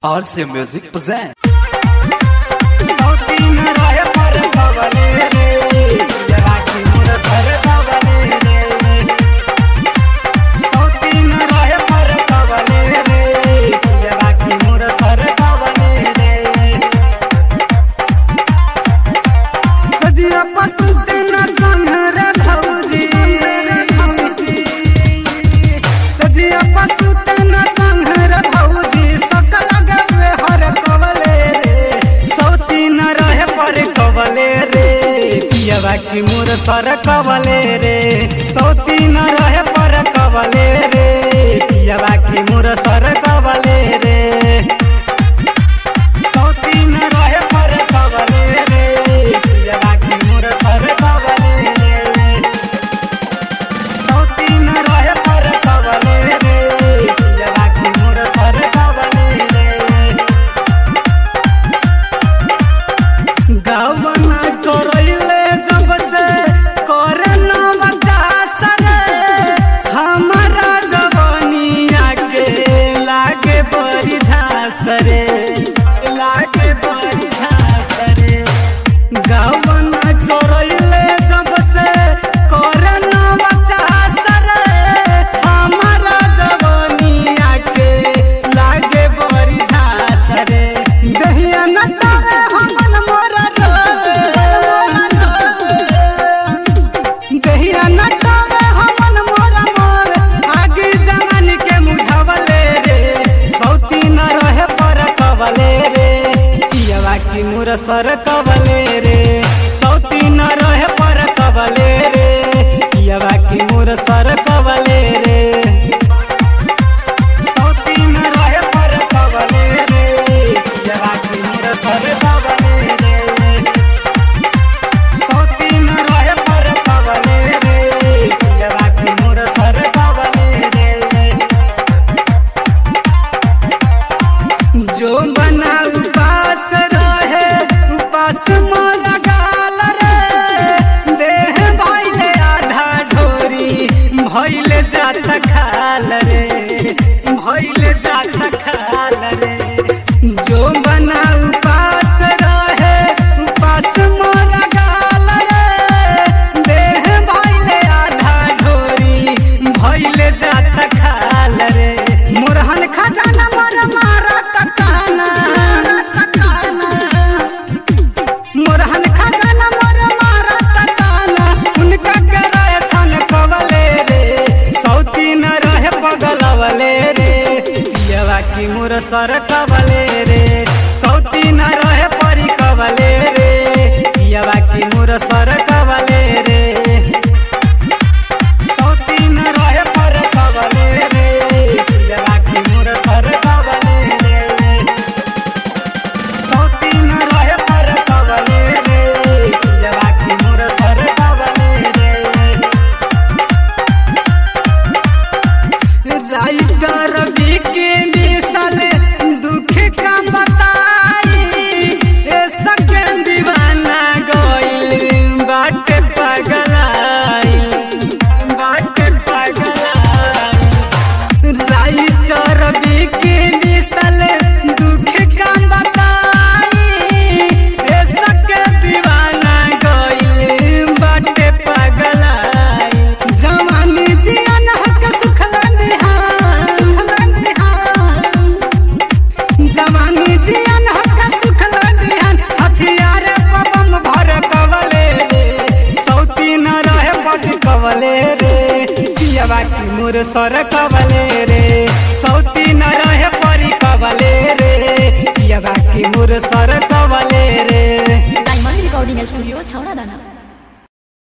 RC Music present. सौती न रहे पर कवले रे राखी मोर सर कवले रे सौती न रहे पर कवले रे राखी मोर सर कवले रे सजिया पसुते न संग रे भौजी सजिया पसुते न संग रे भौजी सकल गवे हर कवले रे सौती न रहे पर कवले रे पियवा की मोर सर कवले रे सौती न रहे पर कवले रे पियवा की मोर सर कवले रे सौती न रहे पर कवले रे पियवा की मोर सर कवले रे सौती न रहे पर कवले रे पियवा की मोर सर कवले रे गावना छोड़ले जब से करे ना बचा सरे हमारा जवानिया के लागे बड़ी झांस रे लागे बड़ी झांस रे गावना छोड़ले जब से करे ना बचा सरे हमारा जवानिया के लागे बड़ी झांस रे दहिया न तारे हमन मोरा दहिया न तारे हमन मोरा मोर आगे जवान के मुझावले रे सौती न रहे पर कवले रे पियवा की मोर सर कवले रे सौती न रहे पर कवले रे पियवा की मोर सर कवले रे सौती न रहे पर कवले रे पियवा की मोर सर कवले रे सौती न रहे पर कवले रे पियवा की मोर सर कवले रे जो बना उपास रहे उपास मन गाल रे देह भइले आधा ढोरी भइले जात खाल रे भइले जात खाल रे जो बना उपास रहे उपास मन गाल रे देह भइले आधा ढोरी भइले जात खाल रे मोरहन खजाना मोर मारा तकाना मोरहन खजाना मोर मारा तकाना उनका करे छन कवले रे सौती न रहे पगलवले रे पियवा की मोर सर कवले रे सौती न रहे परी कवले रे पियवा की मोर सर कवले रे सौती न रहे पर कवले रे पियवा की मोर सर कवले रे सौती न रहे पर कवले रे पियवा की मोर सर कवले रे राइटर बिके मिसल दुख का बताई ए सकें दीवाना गइल बाट पगलाई बाट पगलाई राइटर बिके मिसल दुख का बताई ए सके दीवाना गइल बाट पगलाई जवानी जियन हक सुखला बिहान सुखला बिहान जवानी जियन हक सुखला बिहान हथियार पबम भर कवले रे सौती न रहे पग कवले रे पियवा की मोर सर कवले रे सौती न रहे परी कवले रे पियवा की मोर सर कवले रे डायमंड रिकॉर्डिंग स्टूडियो छौड़ा दाना